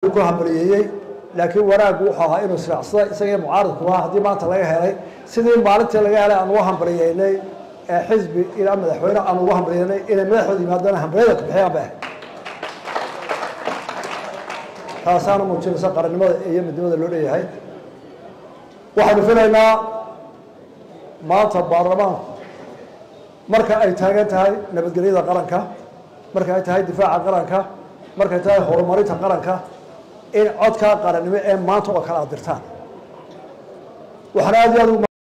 idinku hambaliyeeyey laakiin wanaaggu wuxuu ahaa inuu israacsada isaga mucaaridku ahaa haddii maanta laga helay sidii maalintii laga helay aan uga hambaliyeynay ee xisbi ilaa madaxweyne aan ugu hambaliyeynay inay madaxooda yimaadana hambaliyada ku bixiyaan ba taasaana muujinaysa qarannimada iyo midnimada loo leeyahay waxaynu filaynaa maanta baarlamaanku marka ay taagan tahay nabadgelyada qaranka marka ay tahay difaaca qaranka markay tahay horumarinta qaranka in codkaa qarannimo ee maanta oo kale aad dirtaan waxaan aad iyo aad